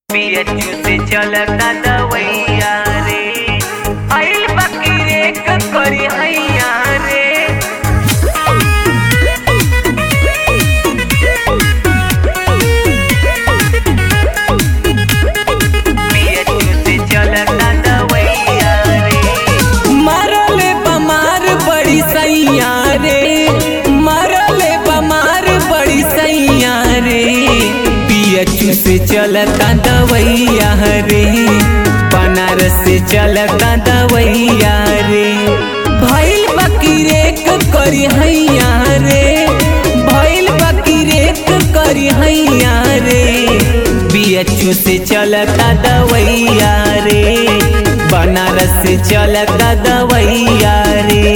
पियचू से चलता दवैया रे आइल बाकी रे करी हैया रे पियचू से चलता दवैया रे मरले बमार बड़ी सैया रे मरले बमार बड़ी सैया रे पियचू से चलता दवैया रे बनारस से चलता दवैया रे भैल बकीरे करी हैया रे भैल बकीरे करी हैया रे बीएचयू से चलता दवैया रे बनारस से चलता दवैया रे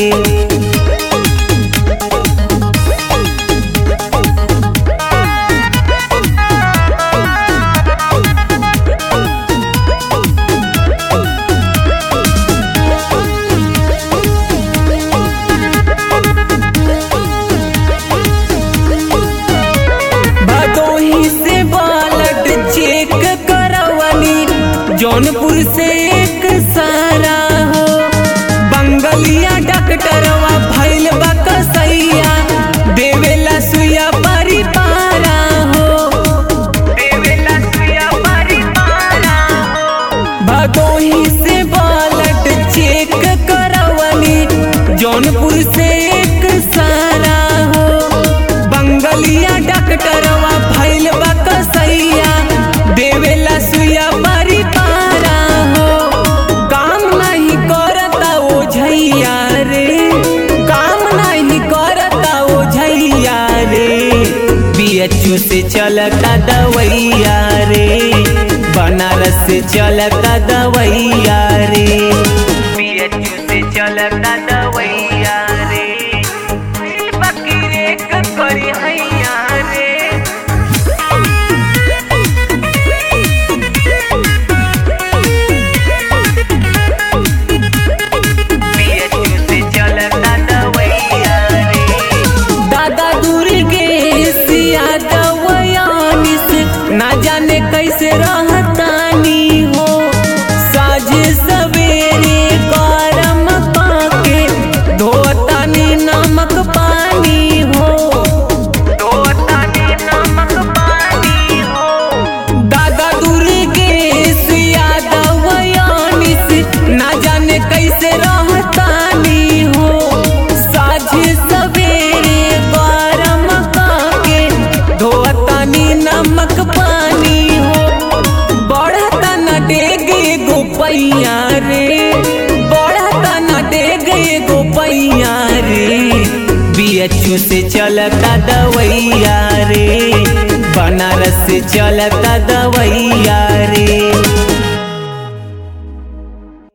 भदोही से बालट चेक करवनी जौनपुर से एक सारा हो बंगलिया डॉक्टरवा भैल बकसैया देवेला सुया परिपारा हो देवेला सुया परिवारा भदोही से बालट चेक करवनी जौनपुर से एक सारा हो बंगलिया डॉक्टरवा भैल बकसैया देवेला सुया परिपारा हो काम नहीं करता ओ झैया रे काम नहीं करता ओ झैया रे बीएचयू से चलता दवैया रे बनारस से चलता दवैया रे पियचू से चलता दवैया रे आइल बाकी रे करी हैया रे पियचू से चलता दवैया रे दादा दुर्गे सिया दवयानी से ना जाने कैसे रहतानी हो साझे सवेरे गरम पाके धोतानी नमक पानी हो दो तानी नमक पानी हो दादा दुर्गे सिया दवयानी से ना जाने कैसे रहतानी हो साझे सवेरे गरम पाके धोतानी नमक पानी हो बढ़ता न डेगे गोपैया रे बढ़ता न डेगे गोपैया रे बीएचयू से चलता दवैया रे बनारस से चलता दवैया रे